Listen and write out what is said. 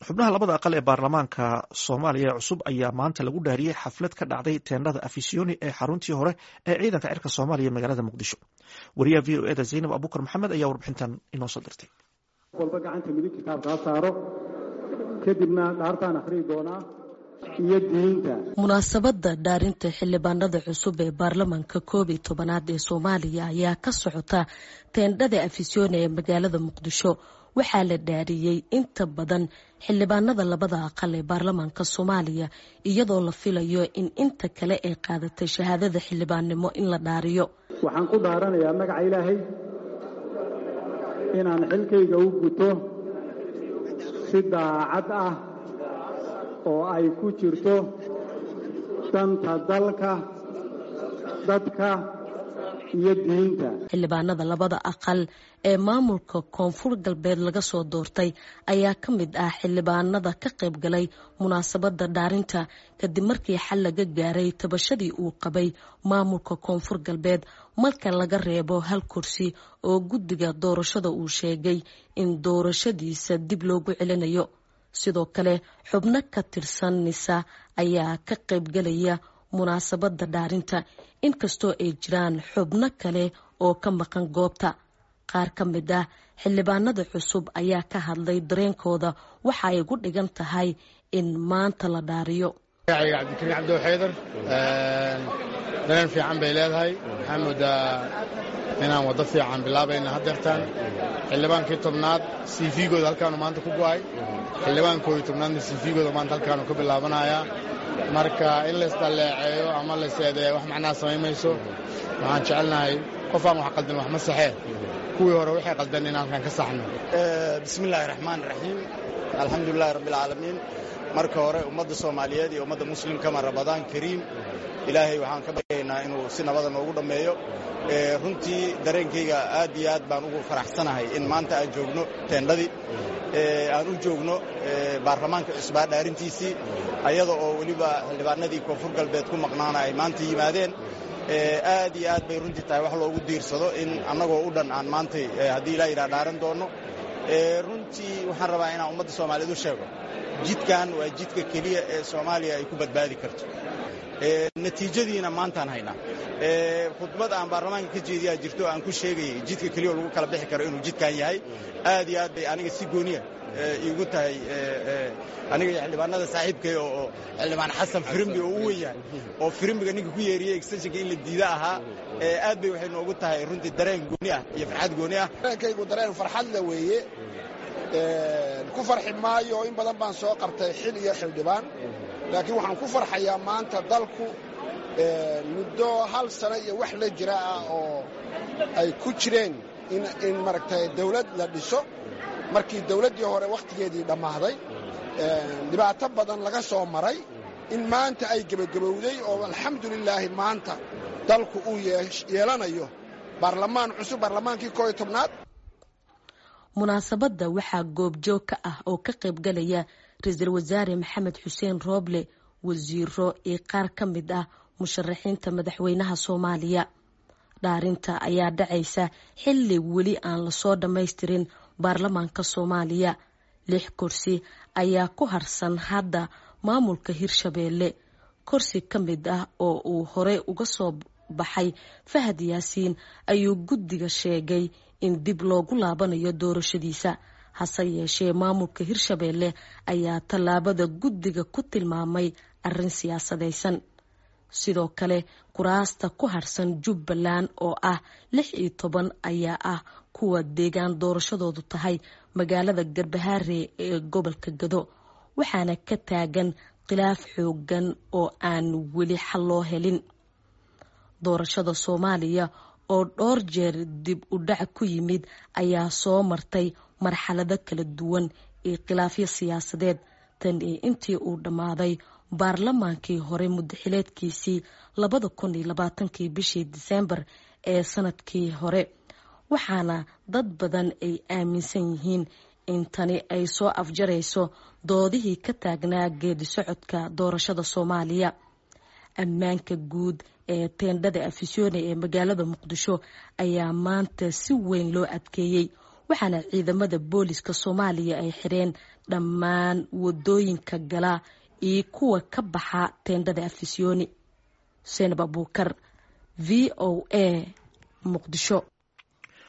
xubnaha labada aqal ee baarlamaanka soomaaliya ee cusub ayaa maanta lagu dhaariyey xaflad ka dhacday teendhada afisiyoni ee xaruntii hore ee ciidanka cirka soomaaliya magaalada muqdisho wariyaha v o eda zaynab abukar maxamed ayaa warbixintan inoo soo dirtay walba gacanta midig kitaabka ha saaro kadibna dhaartaan akhriyi doonaa iyo diinta munaasabadda dhaarinta xildhibaanada cusub ee baarlamaanka koob iyo tobanaad ee soomaaliya ayaa ka socota teendhada afisyooni ee magaalada muqdisho waxaa la dhaariyey inta badan xildhibaanada labada aqal ee baarlamaanka soomaaliya iyadoo la filayo in inta kale ay qaadatay shahaadada xildhibaannimo in la dhaariyo waxaan ku dhaaranayaa magaca ilaahay inaan xilkayga u guto si daacad ah oo ay ku jirto danta dalka dadka iyo diinta xildhibaanada labada aqal ee maamulka koonfur galbeed laga soo doortay ayaa ka mid ah xildhibaanada ka qayb galay munaasabadda dhaarinta kadib markii xal laga gaaray tabashadii uu qabay maamulka koonfur galbeed marka laga reebo hal kursi oo guddiga doorashada uu sheegay in doorashadiisa dib loogu celinayo sidoo kale xubno ka tirsan nisa ayaa ka qaybgalaya munaasabadda dhaarinta inkastoo ay jiraan xubno kale oo ka maqan goobta qaar ka mid ah xildhibaanada cusub ayaa ka hadlay dareenkooda waxa ay gu dhigan tahay in maanta la dhaariyo magacayga cabdikariin cabdiw xaydar dareen fiican bay leedahay waxaa moodaa inaan waddo fiican bilaabayna haddeertaan xildhibaankii tobnaad cvgooda halkaanu maanta ku go'ay xildhibaankooda tobnaadna cvgooda maanta halkaanu ka bilaabanayaa marka in laysdalleeceeyo ama layseedeeyo wax macnaha samayn mayso waxaan jecelnahay qof aan wax qaldan wax ma saxee kuwii hore waxay qaldan in halkan ka saxno bismi illaahi raxmaan raxiim alxamdulilahi rabbialcaalamiin marka hore ummadda soomaaliyeed iyo ummadda muslimkama rabadaan kariim ilaahay waxaan ka baryaynaa inuu si nabada noogu dhammeeyo runtii dareenkayga aad iyo aad baan ugu faraxsanahay in maanta aan joogno teendhadii aan u joogno baarlamaanka cusbaa dhaarintiisii ayada oo weliba xildhibaanadii koonfur galbeed ku maqnaana ay maanta yimaadeen aad iyo aad bay runtii tahay wax loogu diirsado in annagoo u dhan aan maantay haddii ilaa yidhaha dhaaran doonno runtii waxaan rabaa inaan ummadda soomaaliyeed u sheego jidkan waa jidka keliya ee soomaaliya ay ku badbaadi karto natiijadiina maantaan haynaa khudbad aan baarlamaanka ka jeediyaa jirto aan ku sheegayay jidka keliya oo lagu kala bixi karo inuu jidkan yahay aad iyo aad bay aniga si gooniya iigu tahay aniga iyo xildhibaanada saaxiibkay oo xildhibaan xasan firimbi oo u wen yahay oo firimbiga ninka ku yeeriyey extensionka in la diida ahaa aad bay waxay noogu tahay runtii dareen gooni ah iyo farxad gooni ah dareenkaygu dareen farxadle weeye ku farxi maayo in badan baan soo qabtay xil iyo xildhibaan laakiin waxaan ku farxayaa maanta dalku muddo hal sano iyo wax la jira ah oo ay ku jireen in maaragtay dawlad la dhiso markii dawladdii hore wakhtigeedii dhammaaday dhibaato badan laga soo maray in maanta ay gebagabowday oo alxamdulilaahi maanta dalku uu yeelanayo baarlamaan cusub baarlamaankii koo iyo tobnaad munaasabadda waxaa goobjoog ka ah oo ka qaybgalaya ra-iisul wasaare maxamed xuseen rooble wasiiro iyo qaar ka mid ah musharaxiinta madaxweynaha soomaaliya dhaarinta ayaa dhacaysa xilli weli aan lasoo dhammaystirin baarlamaanka soomaaliya lix kursi ayaa ku harsan hadda maamulka hirshabeelle kursi ka mid ah oo uu horey uga soo baxay fahad yaasiin ayuu guddiga sheegay in dib loogu laabanayo doorashadiisa hase yeeshee maamulka hirshabeelle ayaa tallaabada guddiga ku tilmaamay arrin siyaasadaysan sidoo kale kuraasta ku harsan jubbaland oo ah lix iyo toban ayaa ah kuwa deegaan doorashadoodu tahay magaalada garbahaare ee gobolka gado waxaana ka taagan khilaaf xoogan oo aan weli xal loo helin doorashada soomaaliya oo dhowr jeer dib u dhac ku yimid ayaa soo martay marxalado kala duwan iyo khilaafyo siyaasadeed tan iyo intii uu dhammaaday baarlamaankii hore muddaxileedkiisii labada kun iyo labaatankii bishii diseembar ee sanadkii hore waxaana dad badan ay aaminsan yihiin in tani ay soo afjarayso doodihii ka taagnaa geedi socodka doorashada soomaaliya ammaanka guud ee teendhada afisyoone ee magaalada muqdisho ayaa maanta si weyn loo adkeeyey waxaana ciidamada booliska soomaaliya ay xireen dhammaan wadooyinka gala iyo kuwa ka baxa teendhada afisyooni xuseen abuukar v o a muqdisho